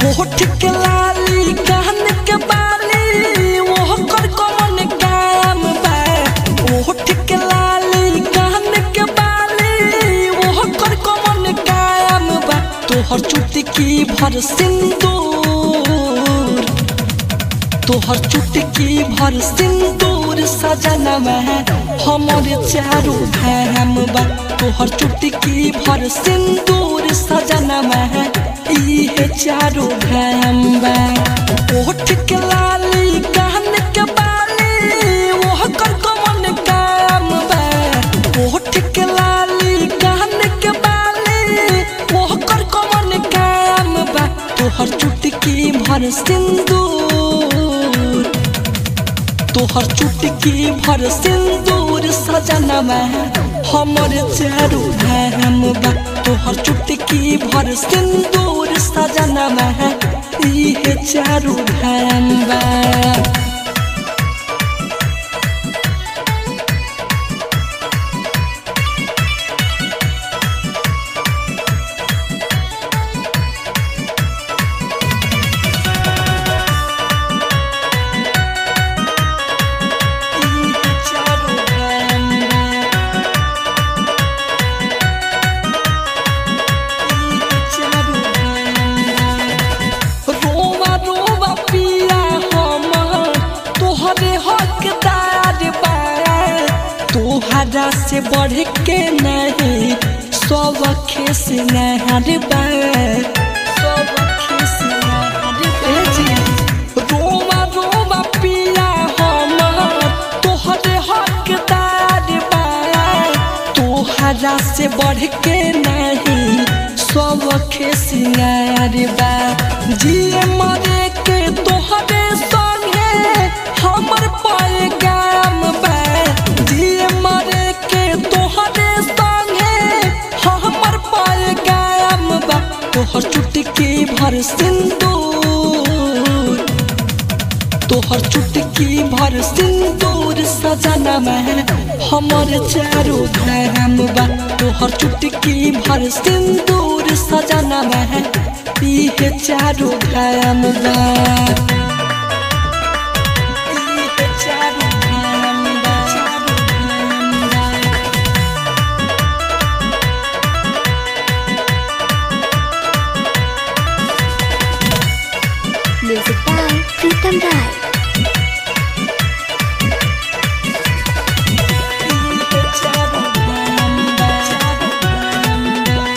होठ के लाली कान के बाली वो कर कौन काम बा होठ के लाली कान के बाली वो कर कौन काम बा तोहर चुटकी भर सिंदूर तोहर चुटकी भर सिंदूर सजनवा हमर चारू धाम बा तोहर चुटकी भर सिंदूर सजनवा इहे चारू धाम बा ओठ के लाली कान के बाली ओह कर कमन काम बा ओठ के लाली कान के बाली ओह कर कमन काम बा तोहर चुटकी भर सिंदूर तोहर चुटकी भर सिंदूर सजनवा हमर चारू धाम बा तोहर चुटकी भर सिंदूर सजनवा इहे चारू धाम बा इहे चारू धाम बा इहे चारू धाम बा रोवा रोवा पिया हमर तोहरे हकदार बा तोहरा से बढ़ के नहीं सब खेस नहर बा सब खेस नहर बा जी रोवा रोवा पिया हमर तोहरे हकदार बा तोहरा से बढ़ के नहीं सब खेसियार बा जिए मरे के तोहरे संगे हमर पैगाम बा जिए मरे के तोहरे संगे हमर पैगाम बा तोहर चुटकी भर सिंदूर तोहर चुटकी भर सिंदूर सजनवा हमर चारू धाम बा तोहर चुटकी भर सिंदूर सजनवा इहे चारू धाम बा इहे चारू धाम बा, चारू धाम बा। Music by Pritam Rai. इहे चारू धाम बा, चारू धाम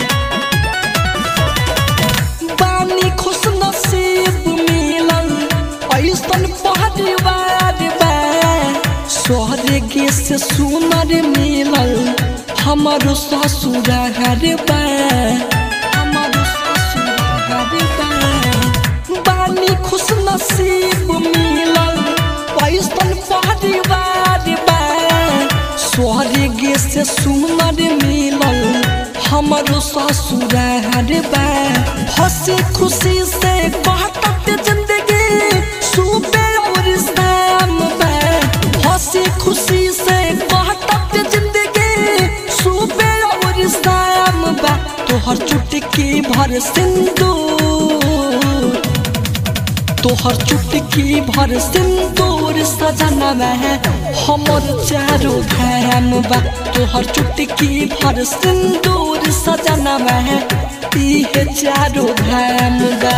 बा। बानी खुश नसीब मिलल ऐसन परिवार बा स्वर्ग से सुनर मिलल हमर ससुरार बा हमर ससुरार बा बानी खुश नसीब मिलल ऐसन परिवार बा स्वर्ग से सुनर मिलल हमर ससुरार बा हंसी खुशी से कहत जिंदगी सुबे और शाम बा हंसी खुशी से कहत जिंदगी सुबे और शाम बा तोहर चुटकी भर सिंदूर तोहर चुटकी भर सिंदूर सजनवा हमर चारू धाम बा तोहर चुटकी भर सिंदूर सजनवा इहे चारू धाम बा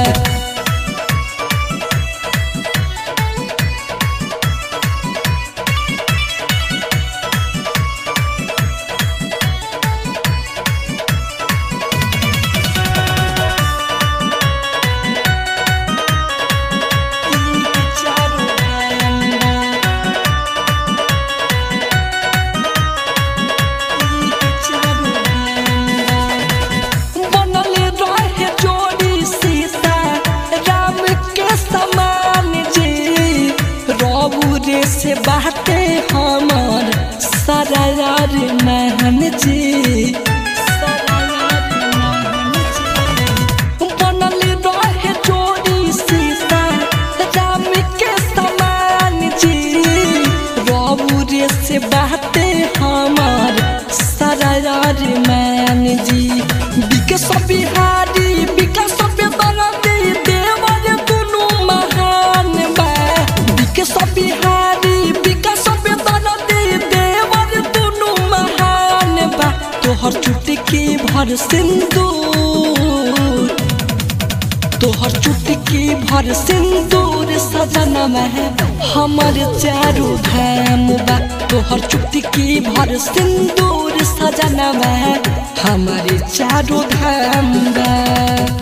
इहे चारू धाम बा इहे चारू धाम बा बनल रहे जोड़ी सीता राम के समान जी रबू रे से बाटे हमर सरार महन जी सरार महन जी बनल रहे जोड़ी सीता राम के समान जी रबू रे से बाटे हमर सरार मैन जी विकास बिहारी विकास बेदरदी भर सिंदूर तोहर चुटकी भर सिंदूर सजनमा है हमर चारू धाम बा तोहर चुटकी भर सिंदूर सजनमा है हमर चारू धाम बा